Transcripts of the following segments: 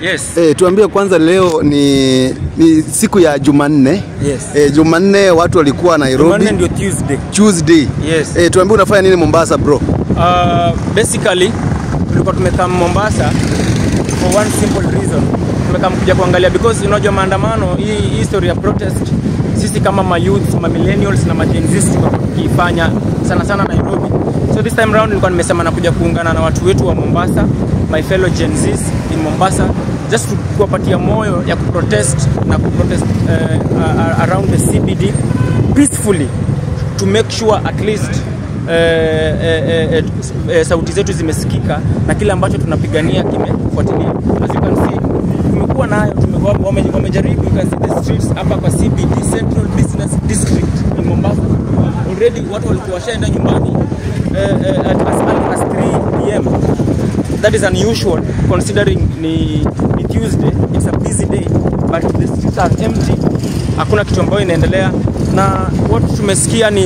Yes. E, tuambie kwanza leo ni, ni siku ya Jumanne. Yes. E, Jumanne watu walikuwa Nairobi. Jumanne ndio Tuesday. Tuesday. Yes. E, tuambie unafanya nini Mombasa bro? Uh, basically tulikuwa tumekaa Mombasa for one simple reason. Tumekaa kuja kuangalia because unajua maandamano hii hii story ya protest sisi kama ma youth, ma millennials na ma Gen Z tulikuwa tukifanya sana sana Nairobi. So this time round nilikuwa nimesema nakuja kuungana na watu wetu wa Mombasa, my fellow Gen Zs in Mombasa just to kuwapatia moyo ya kuprotest na kuprotest uh, around the CBD peacefully to make sure at least eh, eh, eh, eh, sauti zetu zimesikika na kile ambacho tunapigania kimefuatilia. As you can see, tumekuwa nayo tume- wame- wamejaribu, you can see the streets hapa kwa CBD Central Business District in Mombasa. Already watu walikuwa washaenda nyumbani eh, eh, at as early as 3 pm that is unusual considering ni, ni Tuesday, it's a busy day but the streets are empty, hakuna kitu ambayo inaendelea, na watu tumesikia ni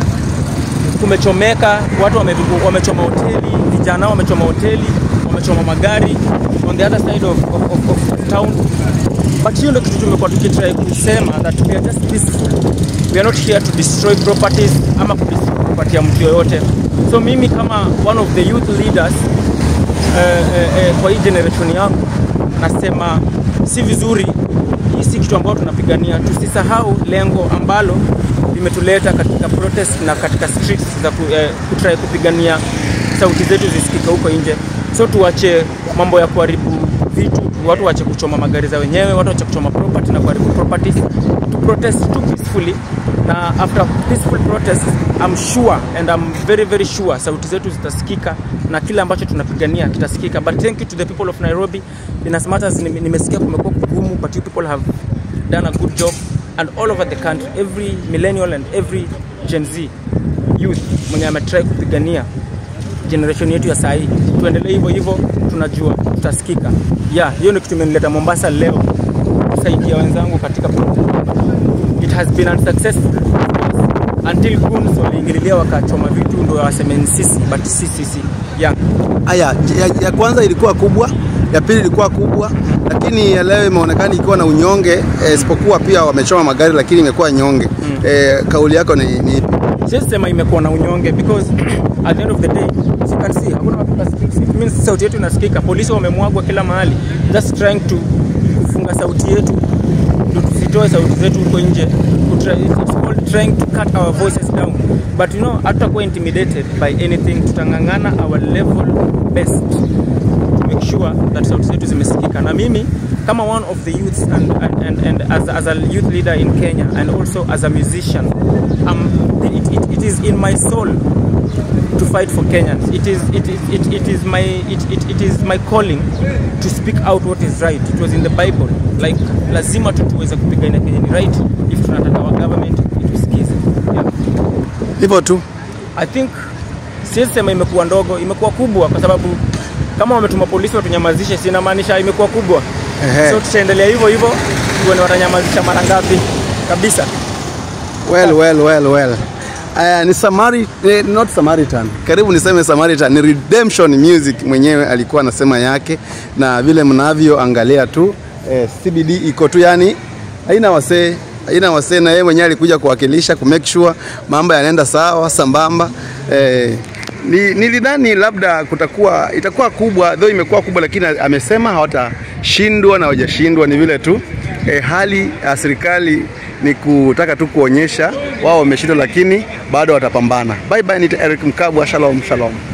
kumechomeka, watu wame, wamechoma hoteli, vijana wamechoma hoteli, wamechoma magari on the other side of, of, of, of town. But hiyo ndio kitu tumekuwa tukitry kusema that we are just peaceful. We are not here to destroy properties ama kudis- kupatia mtu yoyote. So mimi kama one of the youth leaders eh, eh, eh, kwa hii generation yangu nasema si vizuri, hii si kitu ambayo tunapigania. Tusisahau lengo ambalo limetuleta katika protest na katika streets za ku, eh, kutry kupigania sauti zetu zisikike huko nje. So tuache mambo ya kuharibu vitu, watu waache kuchoma magari za wenyewe, watu waache kuchoma property na kuharibu properties, to protest tu peacefully na after peaceful protest I'm sure and I'm very very sure sauti zetu zitasikika na kile ambacho tunapigania kitasikika but thank you to the people of Nairobi in as much as nime- nimesikia kumekuwa kugumu but you people have done a good job and all over the country every millennial and every Gen Z youth mwenye ametry kupigania generation yetu ya sahii tuendelee hivyo hivyo tunajua tutasikika yeah hiyo ndio kitu imenileta Mombasa leo kusaidia wenzangu katika protest it has been unsuccessful until goons waliingililia wakachoma vitu ndo waseme ni sisi but si sisi yeah. Aya, ya, ya kwanza ilikuwa kubwa, ya pili ilikuwa kubwa, lakini ya leo imeonekana ikiwa na unyonge eh, isipokuwa pia wamechoma magari, lakini imekuwa nyonge. Eh, kauli yako ni, ni ipi? siwezi sema imekuwa na unyonge because at the end of the day as you can see hakuna watu kwa streets. It means sauti yetu inasikika polisi wamemwagwa kila mahali just trying to kufunga sauti yetu ndio tusitoe sauti zetu huko nje Kutry- it's it's called trying to cut our voices down but you know hatutakuwa intimidated by anything tutangangana our level best to make sure that sauti zetu zimesikika na mimi kama one of the youths and, and, and, and as, as a youth leader in Kenya and also as a musician um, it, it, it is in my soul to fight for Kenyans. It is it is it, it is my it, it, it is my calling to speak out what is right. It was in the Bible. Like lazima tu tuweze kupigania Kenya ni right if tunataka our government itusikize. Yeah. Hivyo tu. I think siwezi sema imekuwa ndogo, imekuwa kubwa kwa sababu kama wametuma polisi watunyamazishe, si inamaanisha imekuwa kubwa. Ehe. So tutaendelea hivyo hivyo, tuone watanyamazisha mara ngapi kabisa. Well, well, well, well. Aya, ni Samari, eh, not Samaritan. Karibu niseme Samaritan, ni Redemption Music mwenyewe alikuwa anasema yake, na vile mnavyoangalia tu eh, CBD iko tu, yani haina wasee haina wasee, na yeye mwenyewe alikuja kuwakilisha ku make sure mambo yanaenda sawa sambamba eh, ni, nilidhani labda kutakuwa itakuwa kubwa though imekuwa kubwa, lakini amesema hawatashindwa na hawajashindwa, ni vile tu eh, hali ya serikali ni kutaka tu kuonyesha wao wameshindwa, lakini bado watapambana. Bye bye, ni Eric Mkabwa, shalom shalom.